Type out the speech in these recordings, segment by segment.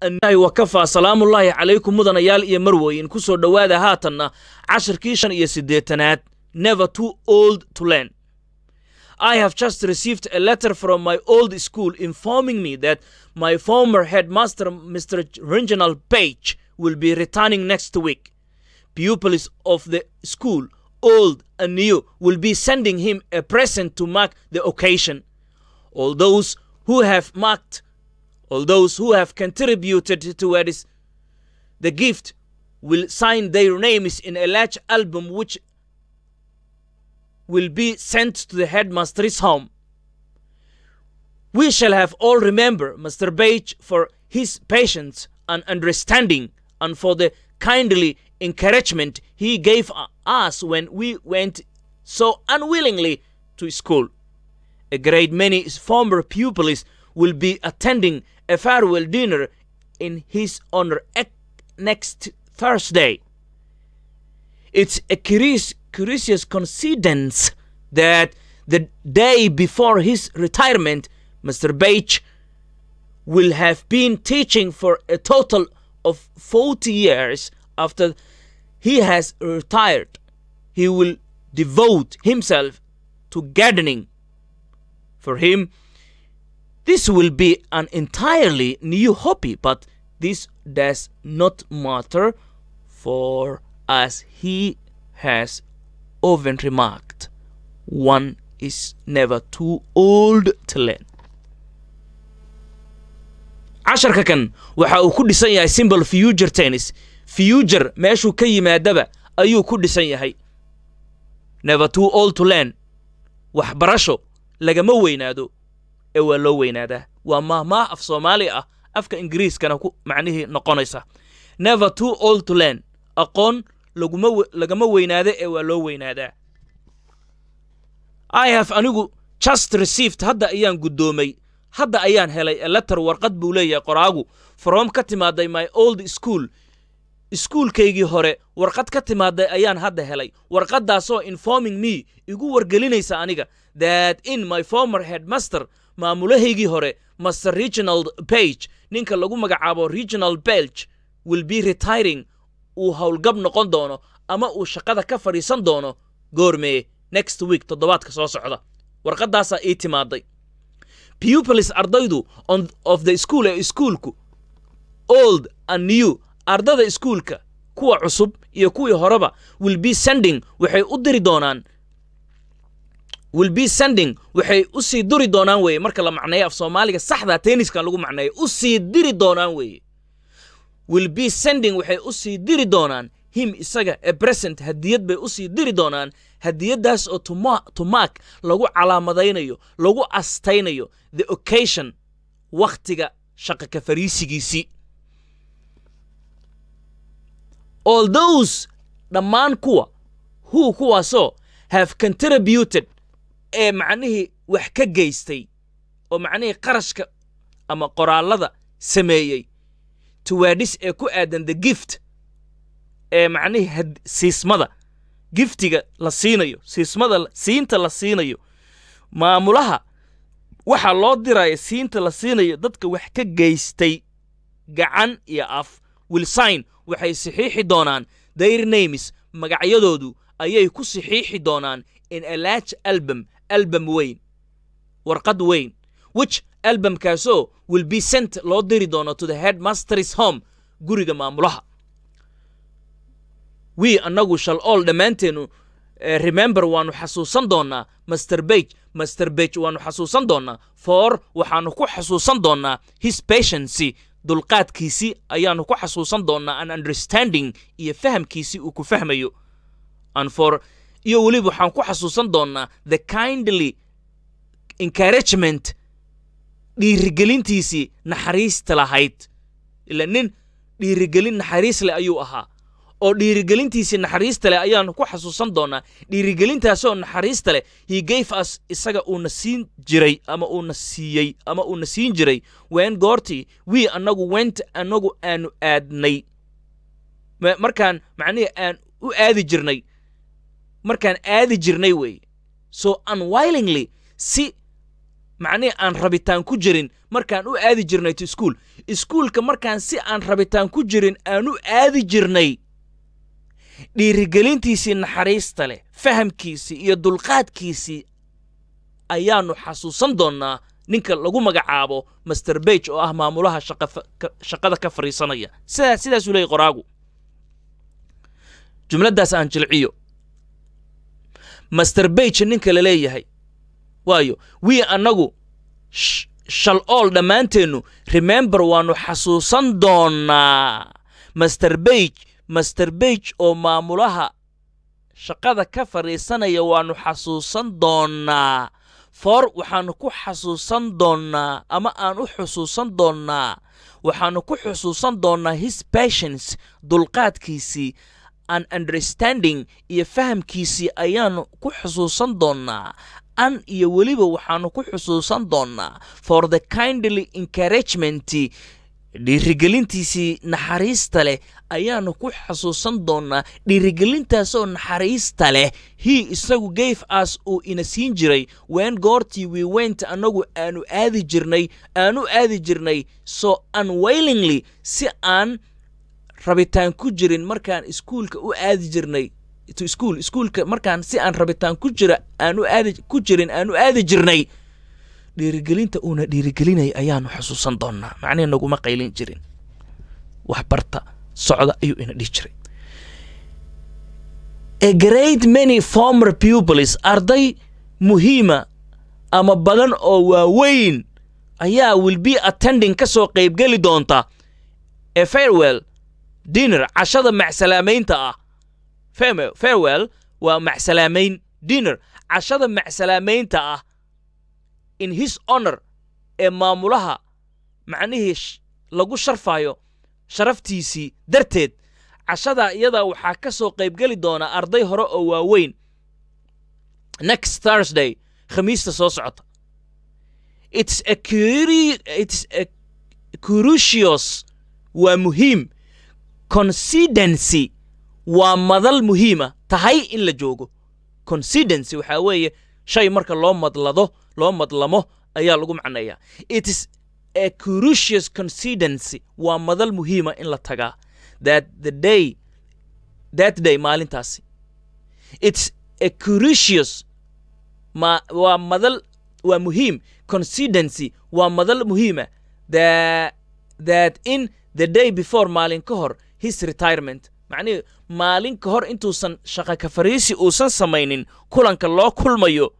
wakafaa salaamullaahi calaykum mudanayaal iyo marweyn ku soo dhowaada haatanna cashirkii shan iyo siddeetanaad never too old to learn I have just received a letter from my old school informing me that my former headmaster, Mr. Reginald Page, will be returning next week. Pupils of the school, old and new, will be sending him a present to mark the occasion. All those who have marked, all those who have contributed towards the gift will sign their names in a large album which will be sent to the headmaster's home. We shall have all remember Mr. Page for his patience and understanding and for the kindly encouragement he gave us when we went so unwillingly to school. A great many former pupils will be attending a farewell dinner in his honor next Thursday. It's a curious, curious coincidence that the day before his retirement, Mr. Page will have been teaching for a total of 40 years after he has retired. He will devote himself to gardening. For him, this will be an entirely new hobby, but this does not matter for as he has often remarked, one is never too old to learn. casharka kan waxa uu ku dhisan yahay simbol future tennis future meeshuu ka yimaadaba ayuu ku dhisan yahay never too old to learn waxbarasho lagama weynaado ee waa loo weynaadaa waa maahmaah af soomaali ah afka ingiriiskana ku macnihii noqonaysa never too old to learn aqoon laguma lagama weynaado ee waa loo weynaadaa i have anigu just received hadda ayaan guddoomay hadda ayaan helay a letter warqad buu leeyahay qoraagu from ka timaaday my old school iskuulkaygii hore warqad ka timaaday ayaan hadda helay warqaddaasoo informing me igu wargelinaysa aniga that in my former headmaster maamulahaygii hore master reginald page ninka lagu magacaabo reginald belge will be retiring uu howlgab noqon doono ama uu shaqada ka fadhiisan doono goormee next week toddobaadka soo socda warqaddaasaa ii timaaday pupils ardaydu on of the school ee iskuulku old and new ardada iskuulka kuwa cusub iyo kuwii horeba will be sending waxay u diri doonaan will be sending waxay u sii duri doonaan weeye marka la macneeyo af soomaaliga saxda tenniskan lagu macneeyo u sii diri doonaan weeye will be sending waxay u sii diri doonaan him isaga a present hadiyad bay u sii diri doonaan hadiyaddaas oo tumaak lagu calaamadaynayo lagu astaynayo the occasion wakhtiga shaqa ka fariisigiisii all those dhammaan kuwa who kuwaasoo have contributed ee macnihii wax ka geystay oo macnihii qarashka ama qoraallada sameeyey tuwaadhis ee ku aadan the gift ee macnihii siismada giftiga la siinayo siismada siinta la siinayo maamulaha waxaa loo diraya siinta la siinayo dadka wax ka geystay gacan iyo af wilsign waxay saxiixi doonaan their names magacyadoodu ayay ku saxiixi doonaan in a large album album weyn warqad weyn which albumkaasoo will be sent loo diri doono to the headmaster's home guriga maamulaha wii annagu shal all dhammaanteennu remember waannu xasuusan doonnaa master bage master bage waannu xasuusan doonnaa for waxaannu ku xasuusan doonnaa his patiency dulqaadkiisii ayaannu ku xasuusan doonnaa an understanding iyo fahamkiisii uu ku fahmayo and for iyo weliba waxaan ku xasuusan doonnaa the kindly encouragement dhiirigelintiisii naxariista lahayd ila nin dhiirigelin naxariis leh ayuu ahaa oo dhiirigelintiisii naxariista leh ayaannu ku xasuusan doonnaa dhiirigelintaasoo naxariista leh he gave us isaga uuna siin jiray ama uuna siiyey ama uuna siin jiray ween goortii wii annagu went annagu aanu aadnay markaan macnihii aan u aadi jirnay markaan aadi jirnay weeye so unwillingly si macnihii aan rabitaan ku jirin markaan u aadi jirnay to school iskuulka markaan si aan rabitaan ku jirin aan u aadi jirnay dhiirigelintiisii naxariista leh fahamkiisii iyo dulqaadkiisii ayaannu xasuusan doonnaa ninka lagu magacaabo master bage oo ah maamulaha shaqada ka fadhiisanaya sidaa sidaasuu leeyay qoraagu jumladdaas aan jilciyo master bage ninka la leeyahay waayo wii annagu shal ool dhammaanteennu remember waannu xasuusan doonnaa master bage master bage oo maamulaha shaqada ka fadhiisanaya waannu xasuusan doonnaa for waxaannu ku xasuusan doonnaa ama aan u xusuusan doonnaa waxaannu ku xusuusan doonnaa his patience dulqaadkiisii an understanding iyo fahamkiisii ayaannu ku xusuusan doonnaa an iyo weliba waxaannu ku xusuusan doonnaa for the kindly encouragement dhiirigelintiisii naxariista leh ayaannu ku xasuusan doonnaa dhiirigelintaasoo naxariista leh hii isagu gayf as uu ina siin jiray ween goortii we went annagu aanu aadi jirnay aanu aadi jirnay so unwailingly si aan rabitaan ku jirin markaan iskuulka u aadi jirnay to school iskuulka markaan si aan rabitaan ku jira aanu aadi ku jirin aanu aadi jirnay dhiirigelinta uuna dhiirigelinaya ayaanu xusuusan doonnaa macnihi naguma qaylin jirin wax barta socda ayuu ina dhihi jiray a great many former pupils arday muhiima ama badan oo waaweyn ayaa will be attending ka soo qaybgeli doonta a farewell dinner cashada macsalaamaynta ah farewell waa macsalaamayn dinner cashada macsalaamaynta ah in his honor ee maamulaha macnihii lagu sharfayo sharaftiisii darteed cashadaa iyadaa waxaa ka soo qaybgeli doona arday hore oo waaweyn next thursday khamiista soo socota its a its a crucious waa muhiim considency waa madal muhiima tahay in la joogo considency waxaa weeye shay marka loo madlado loo madlamo ayaa lagu macneeyaa it is a crucious considency waa madal muhiima in la tagaa that the day that day maalintaasi it's a crucious ma waa madal waa muhiim considency waa madal muhiima that that in the day before maalin ka hor his retirement macnihi maalin ka hor intuusan shaqa ka fariisi uusan samaynin kulanka loo kulmayo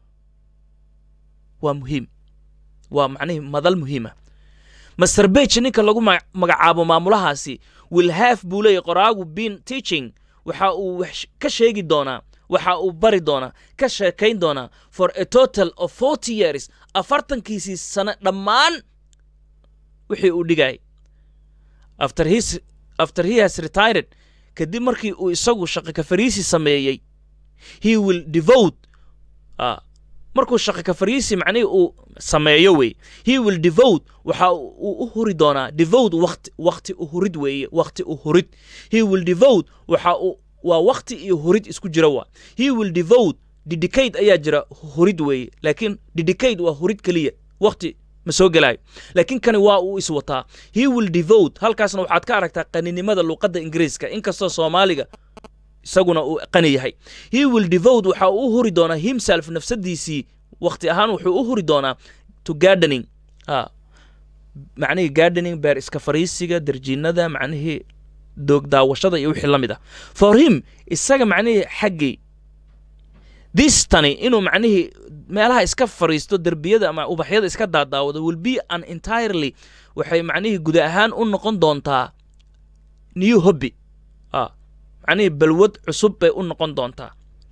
waa muhiim waa macnihii madal muhiima master bage ninka lagu magacaabo maamulahaasi will have buu leeyahy qoraagu been teaching waxa uu wax ka sheegi doonaa waxa uu bari doonaa ka sheekayn doonaa for a total of forty years afartankiisii sano dhammaan wixii uu dhigayay after his after he has retired kadib markii uu isagu shaqa ka fariisi sameeyey he will devote uh, markuu shaqa ka fariisi macnihii uu sameeyo wey he will devote waxa uu u huri doonaa devote waqti waqti u hurid weeye waqti u hurid he will devote waxa uu waa waqti iyo hurid isku jira waa he will devote dedicate ayaa jira hurid weeye laakiin dedicate waa hurid keliya waqti ma soo gelaayo laakiin kani waa uu iswataa he will devote halkaasna waxaad ka aragtaa qaninimada luuqadda ingiriiska inkastoo soomaaliga isaguna uu qani yahay he will devote waxa uu u huri doonaa himself nafsadiisii waqti ahaan wuxuu u huri doonaa to gardening ah macnihii gardening beer iska fariisiga darjiinada macnihii doog daawashada iyo wixii la mid ah for him isaga macnihii xaggii this tani inuu macnihii meelaha iska fariisto derbiyada ama ubaxyada iska daadaawado will be an entirely waxay macnihii guda ahaan u noqon doontaa new hobby ah macnihii balwad cusub bay u noqon doontaa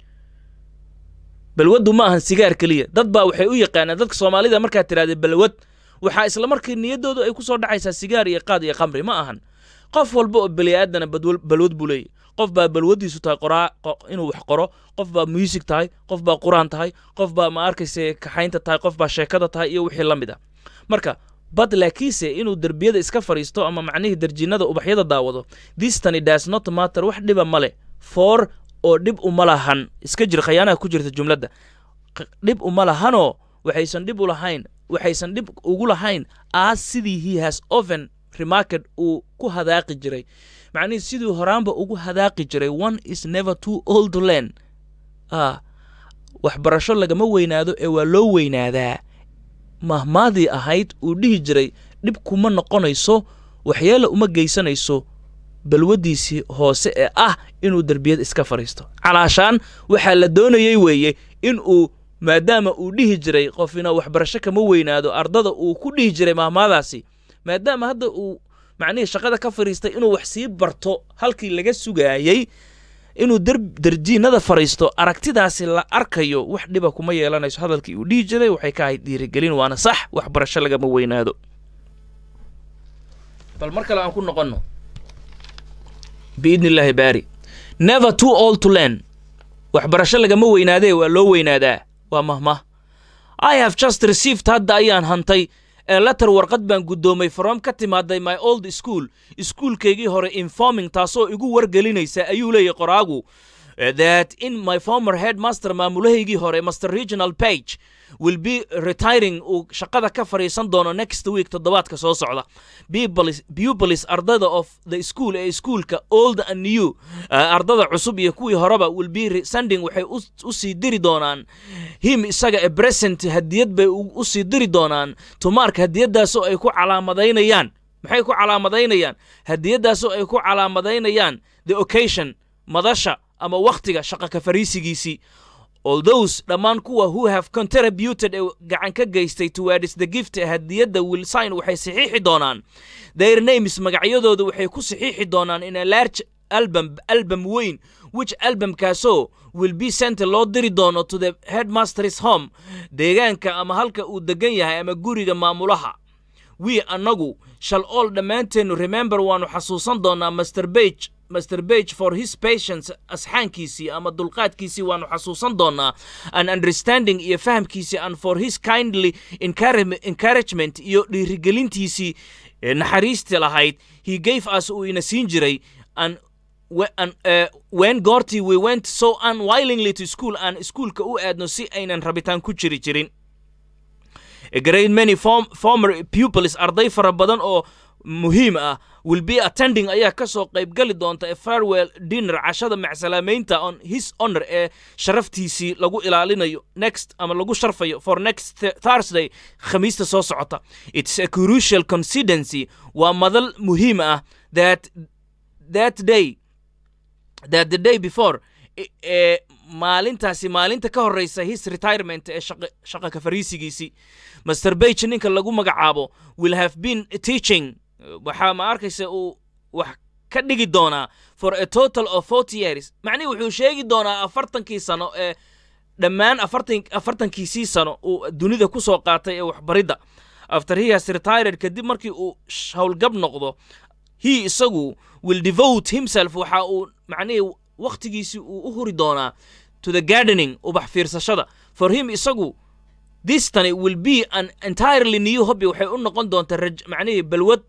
balwaddu ma ahan sigaar keliya dad baa waxay u yaqaanaan dadka soomaalida markaad tidhahda balwad waxaa isla markii niyaddoodu ay ku soo dhacaysaa sigaar iyo qaad iyo khamri ma ahan qof walba oo beli aadana balwad buu leeyahy qof baa balwaddiisu tahay qoraa inuu wax qoro qof baa muusig tahay qof baa qur-aan tahay qof baa ma arkayse kaxaynta tahay qof baa sheekada tahay iyo wixii la mid a marka bad laakiinse inuu derbiyada iska fadhiisto ama macnihii darjiinada ubaxyada daawado distany das not matter wax dhiba male for oo dhib uma lahan iska jir khayaanaha ku jirta jumladda dhib uma lahanoo waxaysan dhib u lahayn waxaysan dhib ugu lahayn as sidii he has often remarked uu ku hadaaqi jiray macnihii siduu horaanba ugu hadaaqi jiray one is never too old to learn ah waxbarasho lagama weynaado ee waa loo weynaadaa mahmaadii ahayd uu dhihi jiray dhib kuma noqonayso waxyeela uma geysanayso balwaddiisii hoose ee ah inuu derbiyad iska fadhiisto calaashaan waxaa la doonayey weeye in uu maadaama uu dhihi jiray qofina waxbarasho kama weynaado ardada uu ku dhihi jiray mahmaadaasi maadaama hadda uu macnihii shaqada ka fadhiistay inuu wax sii barto halkii laga sugaayey inuu derjiinada fadhiisto aragtidaasi la arkayo wax dhiba kuma yeelanayso hadalkii uu dhihi jiray waxay ka ahayd dhiirigelin waana sax waxbarasho lagama weynaado bal mar kale aan ku noqonno biidni illaahi baari never too old to learn waxbarasho lagama weynaadee waa loo weynaadaa waa mahmah i have just received hadda ayaan hantay ee letter warqad baan guddoomay from ka timaaday my old school iskuulkaygii hore informing taasoo igu wargelinaysa ayuu leeyahy qoraagu that in my former headmaster maamulahaygii hore master regional page will be retiring uu shaqada ka fadhiisan doono next week toddobaadka soo socda pupilis ardada of the school ee iskuulka old and new uh, ardada cusub iyo kuwii horeba will be sending waxay u sii diri doonaan him isaga ee present hadiyad bay u sii diri doonaan to mark hadiyadaasoo ay ku calaamadaynayaan maxay ku calaamadaynayaan hadiyadaasoo ay ku calaamadaynayaan the occasion madasha ama wakhtiga shaqa ka fariisigiisii all those dhammaan kuwa who have contributed ee gacan ka geystay towards the gift hadiyadda will sign waxay saxiixi doonaan their names magacyadooda waxay ku saxiixi doonaan in a large album album weyn which albumkaasoo will be sent loo diri doono to the headmaster's home deegaanka ama halka uu degan yahay ama guriga maamulaha we annagu shall all dhammaanteennu remember waannu xasuusan doonaa master bage master bage for his patience asxaankiisii ama dulqaadkiisii waannu xasuusan doonaa an understanding iyo fahamkiisii and for his kindly encouragement iyo dhiirigelintiisii naxariisti lahayd he gave us uu ina siin jiray an when goortii we went so unwillingly to school aan iskuulka u aadno si aynan rabitaan ku jiri jirin a great many form, former pupils arday fara badan oo muhiim ah will be attending ayaa ka soo qaybgali doonta a farewell dinner cashada macsalaamaynta on his honor ee sharaftiisii lagu ilaalinayo next ama lagu sharfayo for next thursday khamiista soo socota it's a crucial considency waa madal muhiim ah that that day that the day before ee maalintaasi maalinta ka horreysa his retirement ee shaqa ka fariisigiisii master bage ninka lagu magacaabo will have been teaching waxaa ma arkaysa uu wax ka dhigi doonaa for a total of forty years macnihi wuxuu sheegi doonaa afartankii sano ee dhammaan afartan afartankiisii sano uu dunida ku soo qaatay ee waxbaridda after he has retired kadib markii uu howlgab noqdo he isagu will devote himself waxa uu macnihii wakhtigiisii uu u huri doonaa to the gardening ubax fiirsashada for him isagu this tani will be an entirely new hobby waxay u noqon doontaa macnihii balwad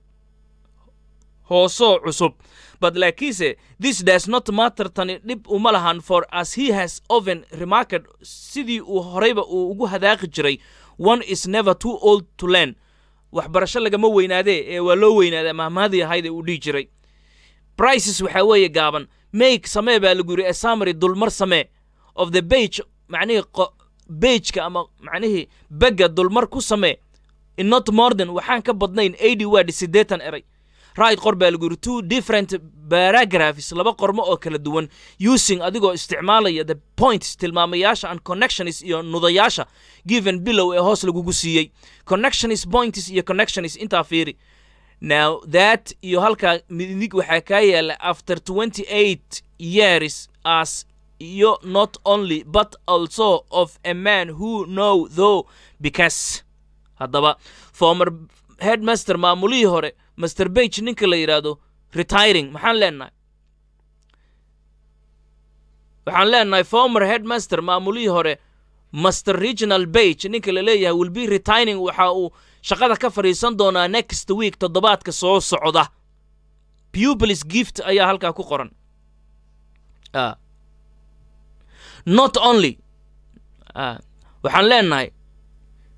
hoosoo cusub but laakiinse this does not matter tani dhib uma lahan for as he has often remarked sidii uu horeyba uu ugu hadaaqi jiray one is never too old to learn waxbarasho lagama weynaadee ee waa loo weynaadaa mahmaadii ahayd ee uu dhihi jiray brices waxaa weeye gaaban make samee baa lagu yidhi esamary dulmar samee of the bage macnihii bageka ama macnihii begga dulmar ku samee in not morden waxaan ka badnayn eighty word siddeetan eray right qor baa lagu yidhi two different paragraphs laba qormo oo kala duwan using adigoo isticmaalaya the points tilmaamayaasha and connections iyo nudayaasha given bilow ee hoos lagugu siiyey connections points iyo connections intaa fiiri now that iyo halkaa midig waxaa kaa yaala after twenty eight years as iyo not only but also of a man who know though because haddaba former headmaster maamulihii hore master bage ninka la yidhaahdo retiring maxaan leenahay waxaan leenahay former headmaster maamulihii hore master regional bage ninka la leeyahay will be retiring waxa uu shaqada ka fadhiisan doonaa next week toddobaadka soo socda pupilis gift ayaa halkaa ku qoran not only waxaan leenahay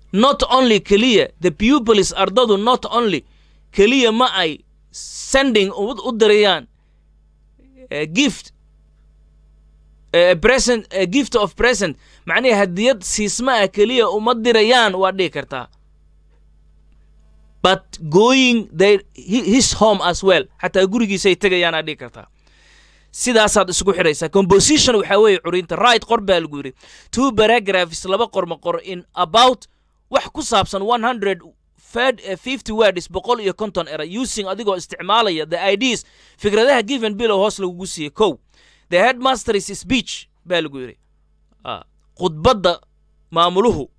not only keliya the pupils ardadu not only keliya ma ay sending u u dirayaan uh, gift uh, present uh, gift of present macnihi hadiyad siisma ah keliya uma dirayaan waa dhihi kartaa but going their, hi- his home as well xataa gurigiisay tegayaan aa dhihi kartaa sidaasaad isugu xidhaysaa composition waxaa weeye curinta right qor baa lagu yidhi two paragraphs laba qorma qor in about wax ku saabsan 100 fed- eh, 50 words boqol iyo konton era using adigoo isticmaalaya the ideas fikradaha given bilow hoos lagugu siiyey kow the headmaster is speech baa lagu yidhi Ah, khudbadda maamuluhu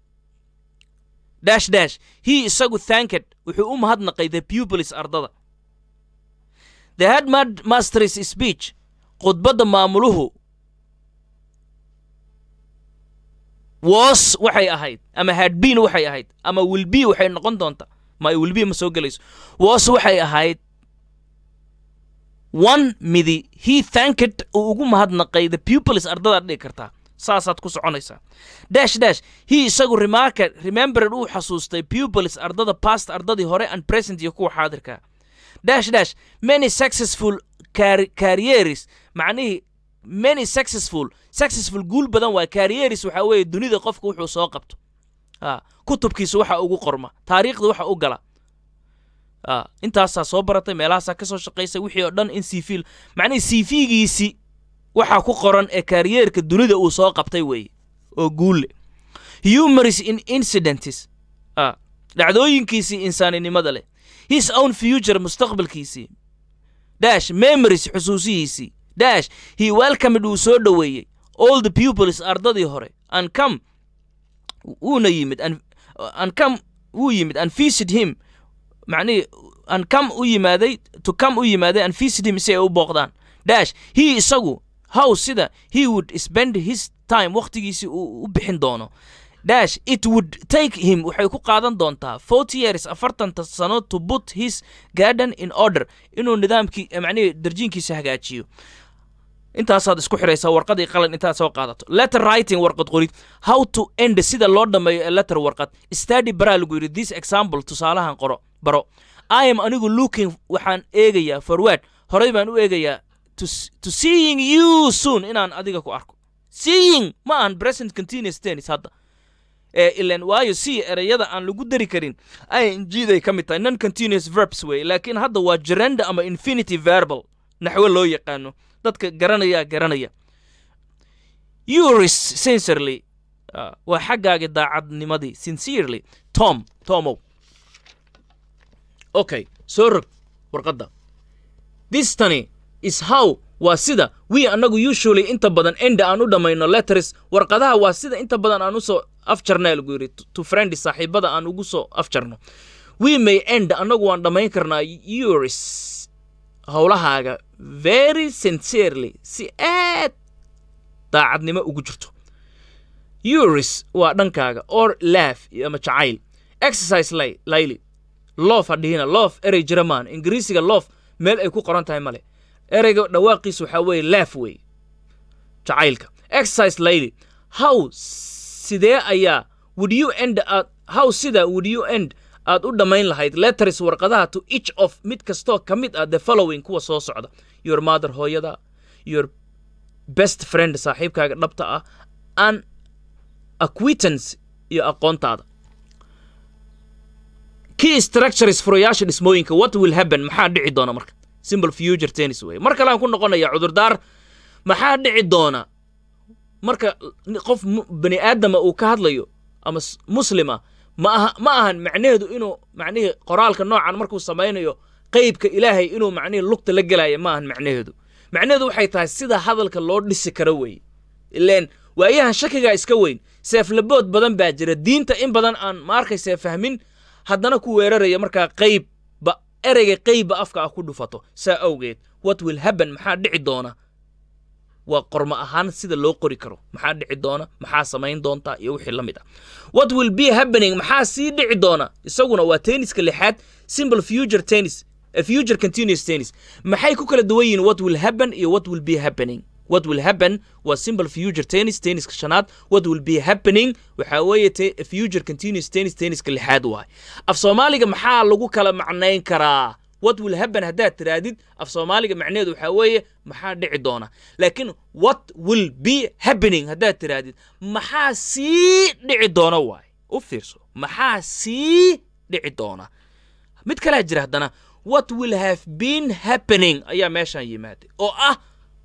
dash dash he isagu thanked wuxuu u mahadnaqay the pupils ardada the headmaster's speech khudbadda maamuluhu was waxay ahayd ama had been waxay ahayd ama will be waxay noqon doonta ma will be ma soo gelayso was waxay ahayd one midi he thanked uu ugu mahadnaqay the pupils ardadaad dhigi kartaa saasaad ku soconaysaa dash dash he isagu remarka remembered uu xasuustay pupils ardada past ardadii hore and present iyo kuwa xaadirka dash dash many successful car- careers macnihii many successful successful guul badan waa careers waxaa weeye dunida qofka wuxuu soo qabto ah, kutubkiisa waxa ugu qorma taariikhda waxa u gala ah, intaasaa soo baratay meelahaasaa ka soo shaqaysay wixii oo dhan in cv macnihii cv-giisi waxaa ku qoran ee karyeerka dunida uu soo qabtay weeye oo guulle humorous in incidents ah, dhacdooyinkiisii insaaninimada leh his own future mustaqbalkiisii dash memories xusuusihiisii dash he welcomed uu soo dhoweeyey all the pupils ardadii hore and come wuuna yimid and, and come wuu yimid and visit him macnihii and come u yimaaday to come u yimaaday and visit him si ay u booqdaan dash he isagu how sida he would spend his time wakhtigiisii uu u bixin doono dash it would take him waxay ku qaadan doontaa forty years afartanta sano to put his garden in order inuu nidaamkii eh, macnihii darjiinkiisa hagaajiyo intaasaad isku xidhaysaa warqadii qalin intaad soo qaadato letter writing warqad qorid how to end sida loo dhammeeyo ee letter warqad study baraa lagu yidhi this example tusaalahan qoro baro i am anigu looking waxaan eegayaa forward horey baan u eegayaa to, s- to seeing you soon inaan adiga ku arko seeing ma ahan present continuous tennis hadda ee ilan waayo si ereyada aan lagu dari karin ing day ka mid tahay non continuous verbs wey laakiin hadda waa gerenda ama infinity verbal naxwo loo yaqaano dadka garanaya garanaya yours sincerely ah, waa xaggaagi daacadnimadii sincerely tom tomow okay soo rog warqadda this tani is how waa sida we annagu usually inta badan enda aan u dhammayno letters warqadaha waa sida inta badan aan usoo afjarnaa lagu yidhi to- to friends saaxiibada aan ugu soo afjarno we may end annagu waan dhammayn karnaa yours howlahaaga very sincerely si aad daacadnimo ugu jirto yours waa dhankaaga or laugh ama jacayl exercise lay layli loof ha dhihina loof erey jiramaan ingiriisiga loof meel ay ku qoran tahay male ereyga dhawaaqiisa waxaa weeye laaf weeye jacaylka exercise layli how sidee ayaa would you end aad how sida would you end aad u dhammayn lahayd letters warqadaha to each of mid kastoo ka mid ah the following kuwa soo socda your mother hooyada your best friend saaxiibkaaga dhabta ah an acquittance iyo aqoontaada key structures furayaasha dhismooyinka what will happen maxaa dhici doona marka simple future tennis way mar kale aan ku noqonaya cudurdaar maxaa dhici doona marka ni- qof mu- bani aadama uu ka hadlayo ama s- muslima ma aha ma ahan macnaheedu inuu macnihii qoraalka noocan markuu samaynayo qeybka ilaahay inuu macnihii lugta la gelaya ma ahan macnaheedu macnaheedu waxay tahay sida hadalka loo dhisi karo weeye ileen waayahan shakigaa iska weyn seeflabood badan baa jira diinta in badan aan ma arkaysa fahmin haddana ku weeraraya markaa qeybba ereyga qeybba afka ah ku dhufato saa awgeed what will happen maxaa dhici doona waa qormo ahaan sida loo qori karo maxaa dhici doona maxaa samayn doonta iyo wixii la mid ah what will be happening maxaa sii dhici doona isaguna waa tenniska lixaad simple future tennis a future continuous tennis maxay ku kala duwan yihiin what will happen iyo what will be happening what will happen waa simple future tennis tenniska shanaad what will be happening waxaa weeye te- future continuous tennis tenniska lixaad waay af soomaaliga maxaa lagu kala macnayn karaa what will happen haddaad tiraadid af soomaaliga macnaheedu waxaa weeye maxaa dhici doona laakiin what will be happening haddaad tiraadid maxaa sii dhici doona waay u fiirso maxaa sii dhici doona mid kalaa jira haddana what will have been happening ayaa meeshaan yimaaday oo ah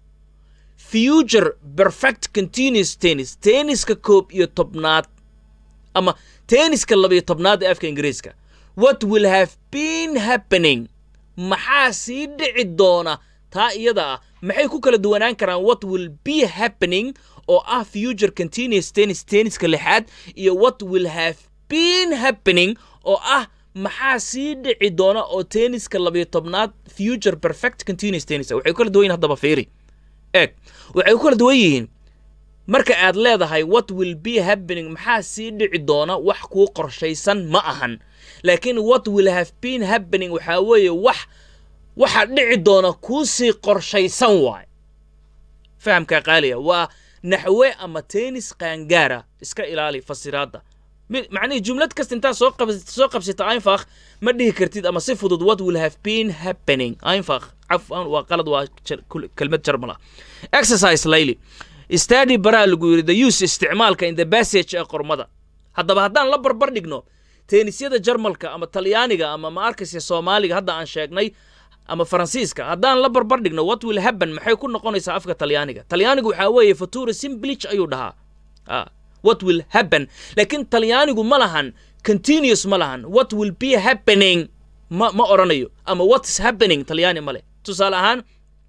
future perfect continuous tennis tenniska koob iyo tobnaad ama tenniska labiyo tobnaad ee afka ingiriiska what will have been happening maxaa sii dhici doona taa iyada ah maxay ku kala duwanaan karaan what will be happening oo ah future continuous tennis tenniska lixaad iyo what will have been happening oo ah maxaa sii dhici doona oo tenniska labiyo tobnaad future perfect continuous tennis ah. waxay ku kala duwan yihiin haddaba fiiri eeg waxay ku kala duwan yihiin marka aad leedahay what will be happening maxaa sii dhici doona wax kuu qorshaysan ma ahan laakiin what will have been happening waxaa weeye wax waxa dhici doona kuu sii qorshaysan waay fahamkaa qaaliya waa naxwe ama tennis qaangaara iska ilaali fasiraadda Mi- macnihii jumlad kasta intaad soo qab- soo qabsata ainfakh ma dhihi kartid ama si fudud what will have been happening ainfakh cafwan waa qalad waa jar- kul- kelmad jarmal ah exercise layli study baraa lagu yidhi the use isticmaalka in the passage ee qormada haddaba haddaan la barbar dhigno teenisyada jarmalka ama talyaaniga ama ma arkaysa soomaaliga hadda aan sheegnay ama faransiiska haddaan la barbar dhigno what will happen maxay ku noqonaysaa afka talyaaniga talyaanigu waxaa weeye futura simplich ayuu dhahaa Ah, what will happen laakiin talyaanigu ma lahan continuous ma lahan what will be happening ma ma oranayo ama what is happening talyaani ma leh tusaale ahaan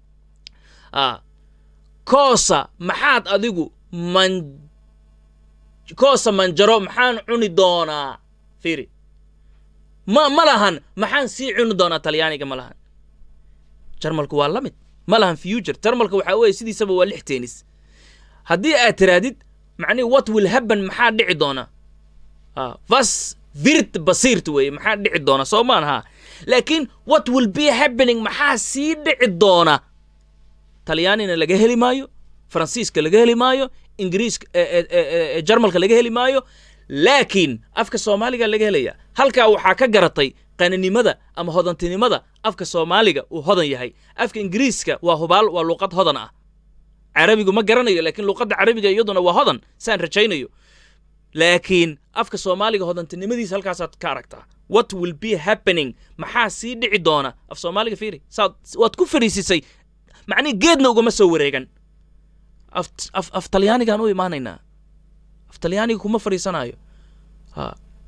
ah, koosa maxaad adigu man koosa manjaro maxaan cuni doonaa fiiri ma ma lahan maxaan sii cuni doonaa talyaaniga ma lahan jarmalku waa la mid ma lahan future jarmalka waxaa weeye sidiisaba waa lix tennis haddii aad tiraadid macnihi what will happen maxaa dhici doona Ah, vas virt basirt weeye maxaa dhici doona soo maan ha laakiin what will be happening maxaa sii dhici doona talyaanina laga heli maayo faransiiska laga heli maayo ingiriiska eh, eh, eh, eh, jarmalka laga heli maayo laakiin afka soomaaliga laga helaya halkaa waxaa ka garatay qaninimada ama hodantinimada afka soomaaliga uu hodan yahay afka ingiriiska waa hubaal waa luuqad hodan ah carabigu ma garanayo laakiin luuqadda carabiga iyaduna waa hodan saan rajaynayo laakiin afka soomaaliga hodantinimadiisa halkaasaad ka aragtaa what will be happening maxaa sii dhici doona af soomaaliga fiiri saad waad ku fariisisay macnihi geedna ugama soo wareegan af, af, af talyaanigaan u imaanaynaa af talyaaniga kuma fariisanayo ha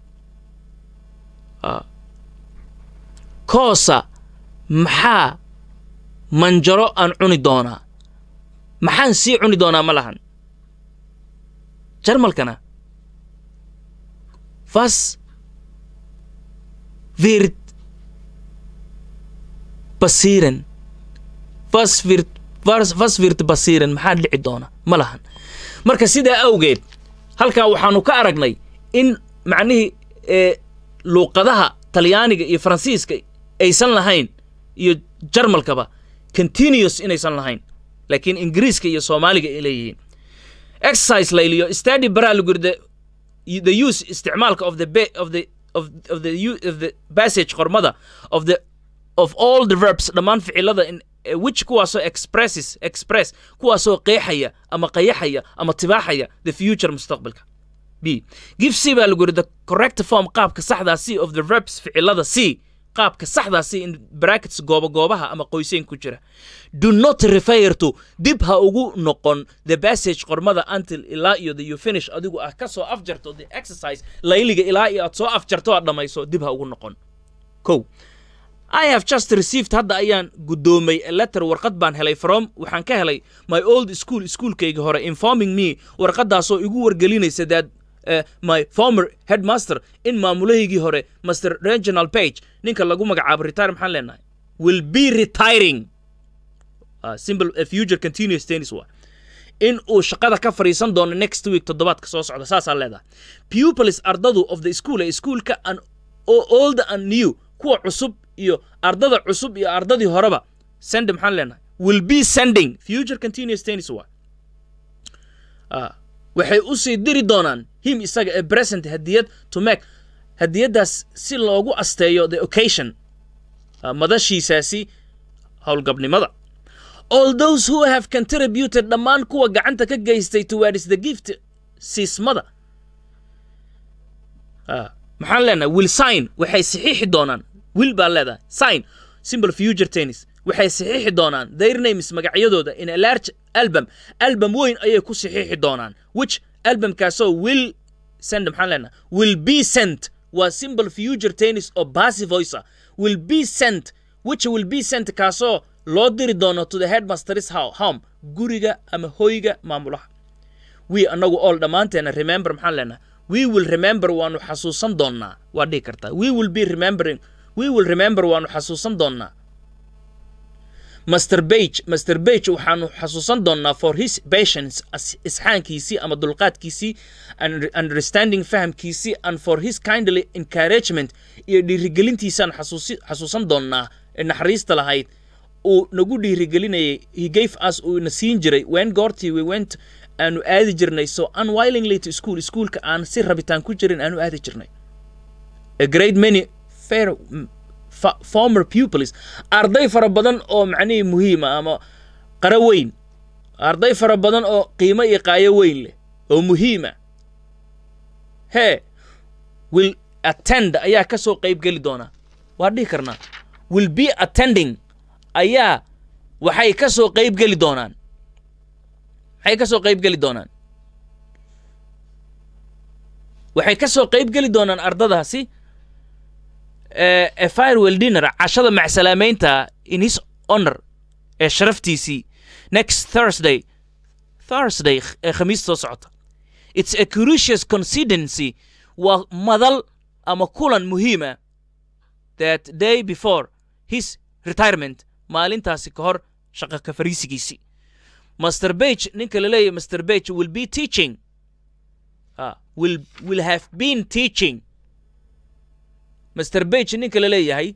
ha koosa maxaa manjaro aan cuni doonaa maxaan sii cuni doonaa ma lahan jarmalkana vas wird basiiran vas wird vas vas wird basiiran maxaa dhici doona ma lahan marka sidaa awgeed halkaa waxaanu ka aragnay in macnihii ee luuqadaha talyaaniga iyo faransiiska aysan lahayn iyo jarmalkaba continuous inaysan lahayn laakiin ingiriiska iyo soomaaliga ay leeyihiin exercise la iliyo study baraa lagu yidhi the, the use isticmaalka of the ba of the of, of the u- of the passage qormada of the of all the verbs dhammaan ficilada in eh, which kuwaasoo expresses express kuwaasoo qeexaya ama qayaxaya ama tibaaxaya the future mustaqbalka b give c baa lagu yidhi the correct form qaabka saxdaa c of the verbs ficilada c qaabka saxdaa c in brackets gooba goobaha ama qoyseen ku jira do not refer to dib ha ugu noqon the passage qormada until ilaa iyo the you finish adigu ah ka soo afjarto the exercise layliga ilaa iyo aad soo afjarto aad dhammayso dib ha ugu noqon kow I have just received hadda ayaan guddoomay a letter warqad baan helay from waxaan ka helay my old school iskuolkayga hore informing me warqadaasoo igu wargelinaysa that uh, my former headmaster in maamulahaygii hore master reginald page ninka lagu magacaabo retire maxaan leenahay will be retiring uh, simple uh, future continuous tennis wa in uu shaqada ka fadhiisan doono next week toddobaadka soo socda saasaa leedahay pupils ardadu of the school ee iskuolka and o- old and new kuwa cusub iyo ardada cusub iyo ardadii horeba send maxaan leenahay will be sending future continuous tense waa Ah, waxay u sii diri doonaan him isaga ee present hadiyad to make hadiyaddaas si loogu asteeyo the occasion ah, madashiisaasi howlgabnimada all those who have contributed dhammaan kuwa gacanta ka geystay towards the gift siismada Ah, maxaan leenahay will sign waxay saxiixi doonaan will baan leedahay sign simple future tennis waxay saxiixi doonaan their names magacyadooda in a large album album weyn ayay ku saxiixi doonaan which albumkaasoo will send maxaan leenahay will be sent waa simple future tennis oo passive voice ah will be sent which will be sent kaasoo loo diri doono to the headmaster's ho- home guriga ama hoyga maamulaha we anagu all dhammaanteena remember maxaan leenahay we will remember waanu xasuusan doonnaa waa dhihi kartaa we will be remembering we will remember waanu xasuusan doonnaa master bage master bage waxaanu xasuusan doonnaa for his patience as- isxaankiisii ama dulqaadkiisii and understanding fahamkiisii and for his kindly encouragement iyo dhiirigelintiisaan xasuusi- xasuusan doonnaa ee naxariista lahayd uu nagu dhiirigelinayay he gave us uu ina siin jiray when goortii we went aanu aadi jirnay so unwillingly to school schoolka aan si rabitaan ku jirin aanu aadi jirnay a great many fair m- fa- former pupils arday fara badan oo macnihii muhiima ama qaro weyn arday fara badan oo qiimo iyo qaayo weyn leh oo muhiima hee will attend ayaa ka soo qayb geli doona waa dhihi karnaa will be attending ayaa waxay ka soo qayb geli doonaan maxay ka soo qayb geli doonaan waxay ka soo qayb geli doonaan ardadaasi eh, a firewell dinner cashada macsalaameynta in his honor ee sharaftiisii next thursday thursday ee khamiis soo socota it's a curious coincidency waa madal ama kulan muhiima that day before his retirement maalintaasi ka hor shaqo ka fariisigiisii master bage ninka la leeyahay master bage will be teaching ah, will, will have been teaching master bage ninka la leeyahay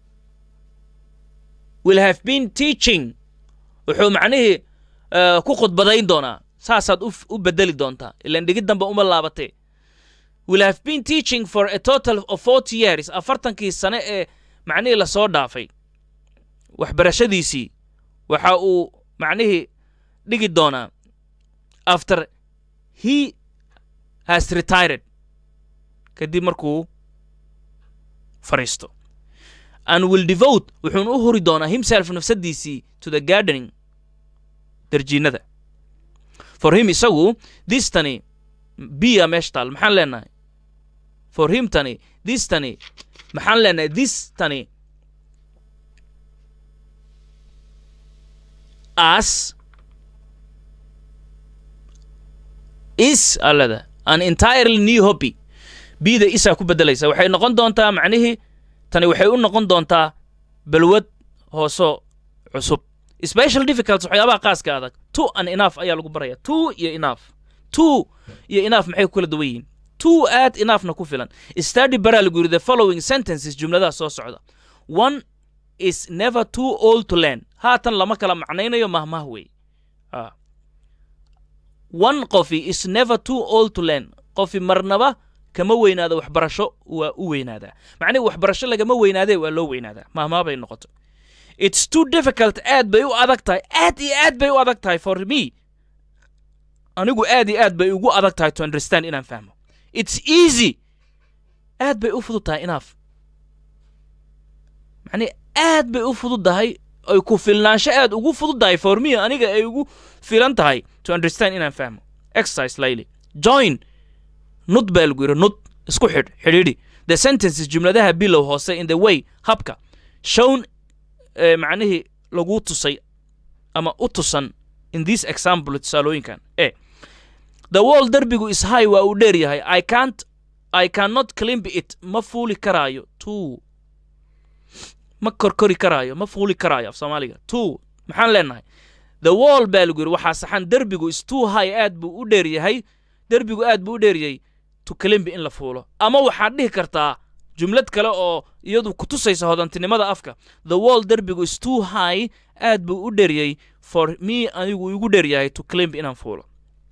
will have been teaching wuxuu macnihii eh, ku khudbadayn doonaa saasaad u, f- u bedeli doontaa ilan dhigid dambe uma laabatee will have been teaching for a total of 40 years afartankii sane ee macnihii lasoo dhaafay waxbarashadiisii waxa uu macnihii dhigi doonaa after he has retired kadib markuu fariisto and will devote wuxuuna u huri doonaa himself nafsadiisii to the gardening darjiinada for him isagu this tani biya meesha taal maxaan leenahay for him tani this tani maxaan leenahay this tani as is alada an entirely new hobby bida isaa ku bedelaysa waxay noqon doontaa macnihii tani waxay u noqon doontaa balwad hooso cusub special difficulties waxyaabaha qaaska adag two and enough ayaa lagu baraya two iyo enough two iyo enough maxay ku kala duwan yihiin two aad enoughna ku filan study baraa lagu yidhi the following sentences jumladaha soo socda one is never too old to learn haatan lama kala macnaynayo mahmah wey Ah. one qofi is never too old to learn qofi marnaba kama weynaado waxbarasho waa u weynaadaa macnihi waxbarasho lagama weynaadee waa loo weynaadaa mahmaa bay noqoto it's too difficult aad bay u adag tahay aad iyo aad bay u adag tahay for me anigu aad iyo aad bay ugu adag tahay to understand inaan fahmo it's easy aad bay u fudud tahay enough macnihi aad bay u fududdahay ay ku filnaansho aad ugu fududdahay for me aniga ay ugu filan tahay to understand inaan fahmo exercise layli join nud baa lagu yidhi nud isku xidh xidhiidhi the sentences jumladaha bilow hoose in the way habka shown eh, macnihii lagu tusay ama u tusan in this example tusaalooyinkan e the wall derbigu is high waa uu dheer yahay i can't i cannot climb it ma fuuli karaayo two ma korkori karaayo ma fuuli karaayo af soomaaliga two maxaan leenahay the wall baa lagu yidhi waxaa saxan derbigu is too high aad buu u dheer yahay derbigu aad buu u dheer yahay to climb in la fuulo ama waxaad dhihi kartaa jumlad kale oo iyadu ku tusaysa hodantinimada afka the wall derbigu is too high aad buu u dheryay for me anigu igu dheryahay to climb inaan fuulo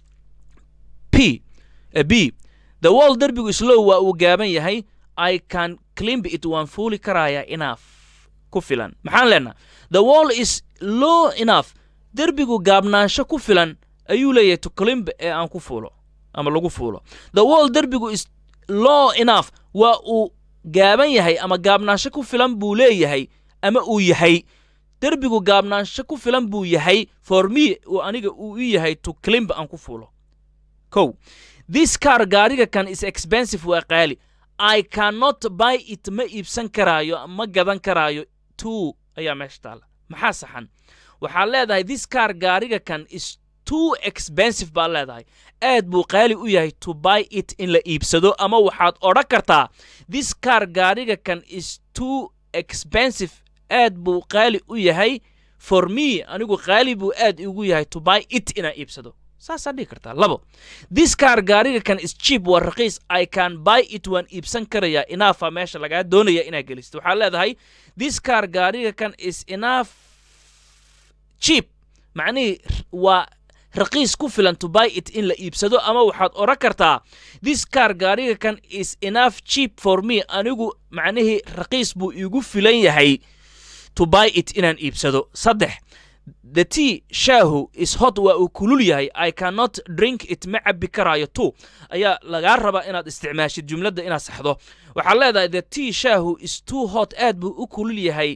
p uh, b the wall derbigu is low waa uu gaaban yahay i can climb it waan fuuli karayaa enough ku filan maxaan leenaha the wall is low enough derbigu gaabnaansho ku filan ayuu leeyahay to climb ee aan ku fuulo ama lagu fuulo the wall derbigu is low enough waa uu gaaban yahay ama gaabnaansho ku filan buu leeyahay ama uu yahay derbigu gaabnaansho ku filan buu yahay for me uu aniga uu i yahay to climb aan ku fuulo kow this car gaariga kan is expensive waa qaali i cannot buy it ma iibsan karaayo ma gadan karaayo two ayaa meesha taalla maxaa saxan waxaad leedahay this car gaariga kan is too expensive baad leedahay aad buu qaali u yahay to buy it in la iibsado ama waxaad odhan kartaa this car gaariga kan is too expensive aad buu qaali u yahay for me anigu qaali buu aad igu yahay to buy it inaan iibsado saasaa dhihi kartaa labo this car gaariga kan is cheap waa raqiis i can buy it waan iibsan karayaa inaafa meesha lagaa doonaya inaad gelisto waxaad leedahay this car gaariga kan is enough cheap macnihii waa raqiis ku filan to buy it in la iibsado ama waxaad odhan kartaa this car gaariga kan is enough cheap for me anigu macnihii raqiis buu iigu filan yahay to buy it inaan iibsado saddex the tea shaahu is hot waa uu kulul yahay i cannot drink it ma cabbi karaayo two ayaa lagaa rabaa inaad isticmaashid jumladda inaad saxdo waxaad leedahay the tea shaahu is too hot aad buu u kulul yahay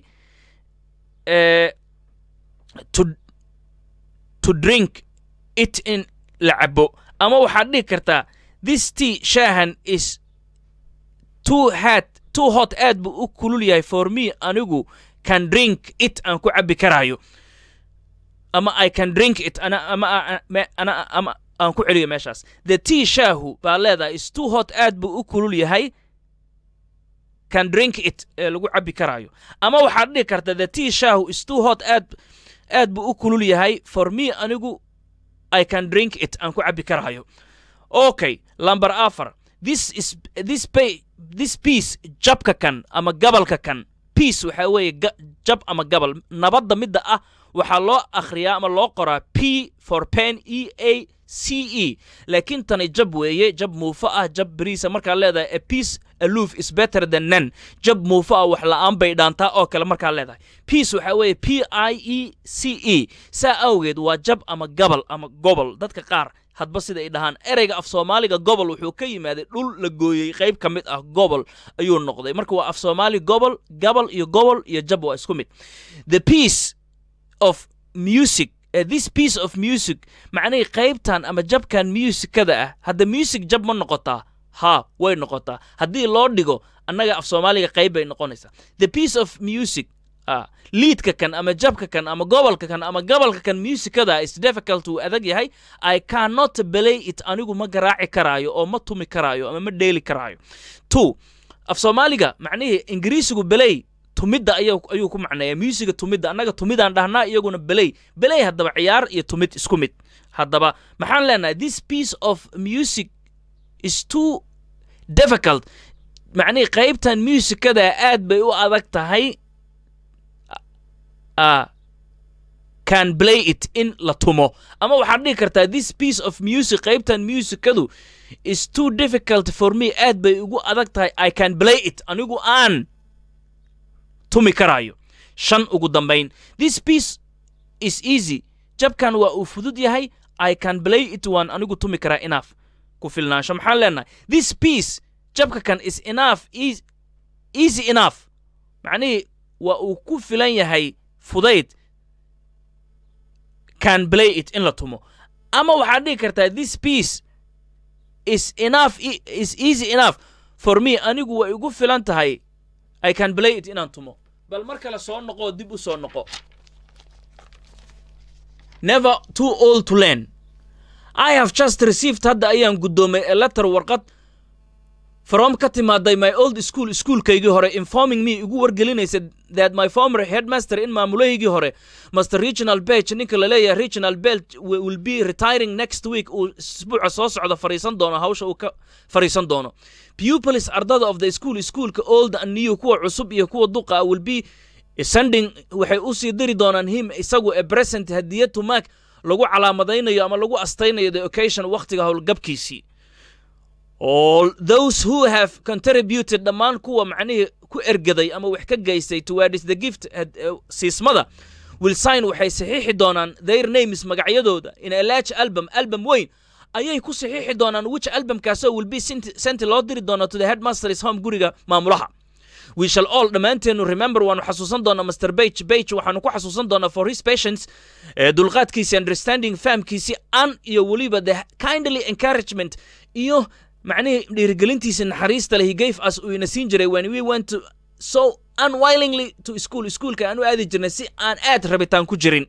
to to drink it in la cabo ama waxaad dhihi kartaa this tea shaahan is too hot too hot aad buu u kulul yahay for me anigu can drink it aan ku cabbi karaayo ama i can drink it ana ama ana ama aan ku celiyo meeshaas the tea shaahu baa leedahay is too hot aad buu u kulul yahay can drink it ee lagu cabbi karaayo ama waxaad dhihi karta the tea shaahu is too hot aad aad buu u kulul yahay for me anigu i can drink it aan ku cabbi karaayo okay lamber afar this is this pay this piece jabka kan ama gabalka kan piece waxaa weeye jab ama gabal nabadda midda ah waxaa loo akhriyaa ama loo qoraa p for pen e a c e laakiin tani jab weeye jab muufo ah jab beriisa markaad leedahay a piece aloof is better than none jab muufo ah wax la'aan bay dhaantaa oo kale markaad leedahay piece waxaa weeye p i e c e saa awgeed waa jab ama gabal ama gobol dadka qaar hadba sida ay dhahaan ereyga af soomaaliga gobol wuxuu ka yimaaday dhul la gooyey qayb ka mid ah gobol ayuu noqday marka waa af soomaali gobol gabal iyo gobol iyo jab waa isku mid the piece of music uh, this piece of music macnihii qaybtan ama jabkan musikada ah hadda music jab ma noqotaa ha way noqotaa haddii loo dhigo annaga af soomaaliga qayb bay noqonaysaa the piece of music uh, liidka kan ama jabka kan ama gobolka kan ama gobolka kan musikada is difficult uu adag yahay i cannot belay it anigu ma garaaci karaayo oo ma tumi karaayo ama ma dheeli karaayo two af soomaaliga macnihii ingiriisigu belay tumidda ayuu ku macneeya muusiga tumidda annaga tumidaan dhahnaa iyaguna beley beley haddaba ciyaar iyo tumid isku mid haddaba maxaan leenahay this piece of music is too difficult macnihii qaybtan musikada aad bay u adag tahay can play it in la tumo ama waxaad dhihi kartaa this piece of music qaybtan musikadu is too difficult for me aad bay ugu adag tahay i can play it anigu aan tumi karaayo shan ugu dambayn this piece is easy jabkan waa uu fudud yahay i can play it waan anigu tumi karaa enough ku filnaansho maxaan leenahay this piece jabka kan is enough easy enough macnihii waa uu ku filan yahay fudayd can play it in la tumo ama waxaad dhihi kartaa this piece is enough is easy enough for me anigu way igu filan tahay i can play it inaan tumo bal mar kale soo noqoo dib u soo noqo never too old to learn i have just received hadda ayaan guddoomay a letter warqad from ka timaaday my old school iskuolkaygii hore informing me igu wargelinaysa that my former headmaster in maamulahaygii hore master regional bech ninka la leeyahay regional bech will be retiring next week uu isbuuca soo socda fariisan doono hawsha uu ka fariisan doono pupils ardada of the school schoolka old and new kuwa cusub iyo kuwa duqa will be sending waxay usii diri doonaan him isagu a present hadiyad to mark lagu calaamadaynayo ama lagu astaynayo the occasion wakhtiga howlgabkiisii all those who have contributed dhammaan kuwa macnihii ku ergaday ama wax ka geystay towards the gift siismada will sign waxay saxiixi doonaan their names magacyadooda in a large album album weyn ayay ku saxiixi doonaan which albumkaasoo will be sent loo diri doono to the headmaster's home guriga maamulaha we shall all dhammaanteenu remember waanu xasuusan doonaa master bage bage waxaanu ku xasuusan doonaa for his patience dulqaadkiisi understanding fahamkiisi an iyo weliba the kindly encouragement iyo macnihii dhiirigelintiisa naxariista leh he gave us uu ina siin jiray when we went to so unwillingly to school schoolka aan u aadi jirnay si aan aad rabitaan ku jirin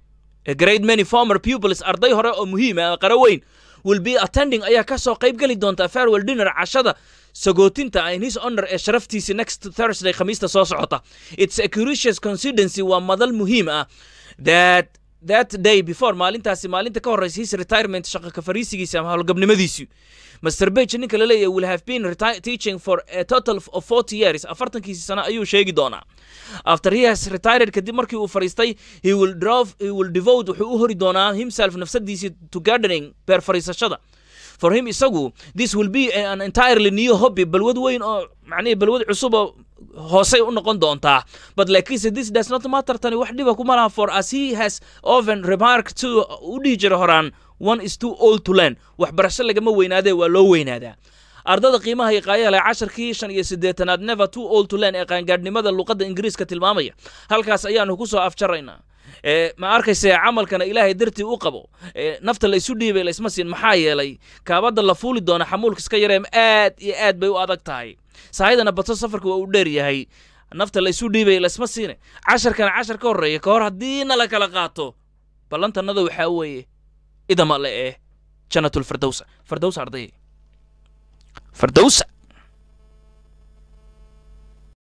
a great many former pupils arday hore oo muhiim ah qaro weyn will be attending ayaa ka soo qayb geli doonta farewell dinner cashada sagootinta in his honor ee sharaftiisi next thursday khamiista soo socota it's a curious coincidency waa madal muhiim ah that that day before maalintaasi maalinta ka horreysa his retirement shaqa ka fariisigiisa ama howlgabnimadiisii master bage ninka la leeyahay will have been teaching for a total of forty years afartankiisi sano ayuu sheegi doonaa after he has retired kadib markii uu fariistay he will drove he will devote wuxuu u hori doonaa himself nafsadiisii to gardening beer fariisashada for him isagu this will be an entirely new hobby balwad weyn oo macnihii balwad cusub oo hoosay u noqon doontaa but laakiinse this does not matter tani wax dhiba kuma laha for as he has often remarked to u dhihi jira horaan one is too old to learn waxbarasho lagama weynaadee waa loo weynaadaa ardada qiimaha iyo qaayaha leh casharkii shan iyo siddeetanaad never too old to learn ee qaangaadhnimada luqadda ingiriiska tilmaamaya halkaas ayaanu ku soo afjaraynaa ma arkayse camalkana ilaahay dartii u qabo nafta la isu dhiibay laysma siin maxaa yeelay kaabadda la fuuli doona xamuulka iska yareem aad iyo aad bay u adag tahay saahidana bato safarka waa uu dheer yahay nafta la isu dhiibay laysma siine casharkana cashar ka horreeya ka hor haddiina la kala qaato ballantanada waxaa weeye idama le eh janatulfirdowsa firdowsa arday firdowsa